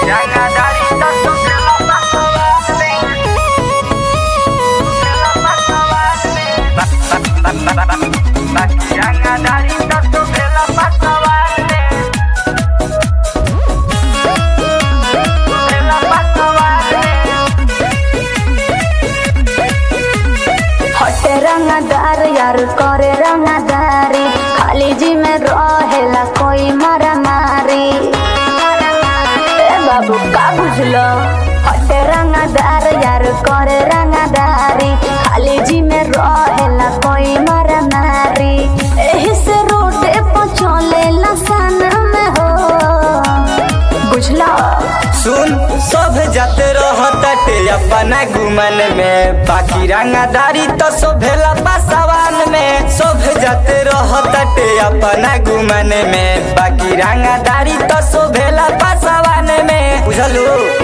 हटे रंगदार यार करे रंगदारी खाली जी में रहेला कोई मारा मारी ए बाबू का बुझलो हटे रंगदार यार करे रंगदारी खाली जी में रहेला कोई मारा मारी एही से रोड पर चलेला सन में हो बुझला सुन सब जाते रहते अपना गुमन में बाकी रंगदारी तो शोभेला पासवान में सब जाते रहते अपना गुमन में बाकी रंगदारी तो शोभेला पासवान में बुझलू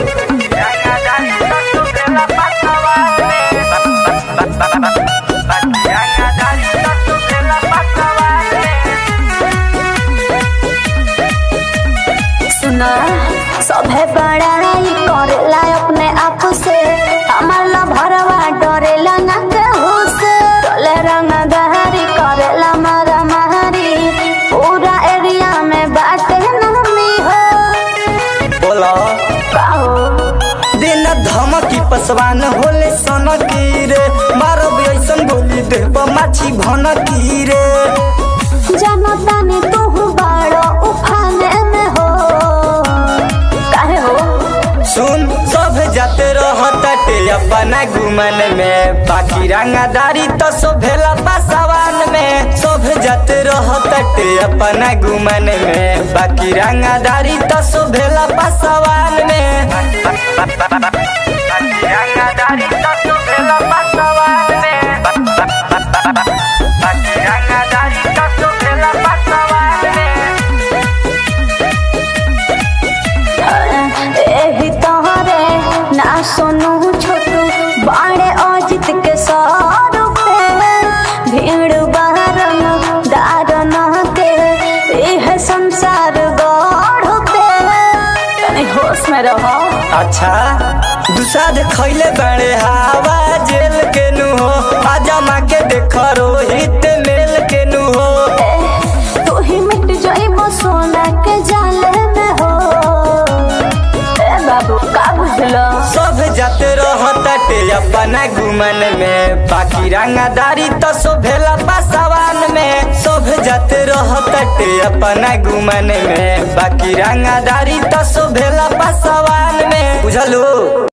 सुना सभे बड़ाई करेला अपने आप से हमार ला भरवा डरेला ना केहू से चले रंगदारी करेला मारा मारी पूरा एरिया में बाटे नामी हो बोला काहो दिन धमकी पसवान होले सनकी रे मारब ऐसन बोली देव माछी भनकी रे जनता ने तू बड़ो उफाने में हो काहे हो सुन सब जाते रहते अपना गुमन में बाकी रंगदारी तो शोभेला पासवान में सब जाते रहते अपना गुमन में बाकी रंगदारी तो शोभेला पासवान में बाकी रंगदारी तो शोभेला पासवान में बाकी रंगदारी तो शोभेला पासवान में एही तोहरे ना सोनू छोटू बाड़े अजित के स्वरूप भीड़ बहरन दारन के इह संसार गढ़ पे तनी होश में रहो अच्छा दुसाद खैले बाड़े हवा जेल के नु हो आजमा के देख रोहित मेल के नु हो ए, तू ही मिट जाइबो सोना के जाले में हो ए बाबू का बुझलो सब जाते रहते अपना गुमन में बाकी रंगदारी तो शोभेला पासवान में सब जाते रहते अपना गुमन में बाकी रंगदारी तो शोभेला पासवान में बुझलू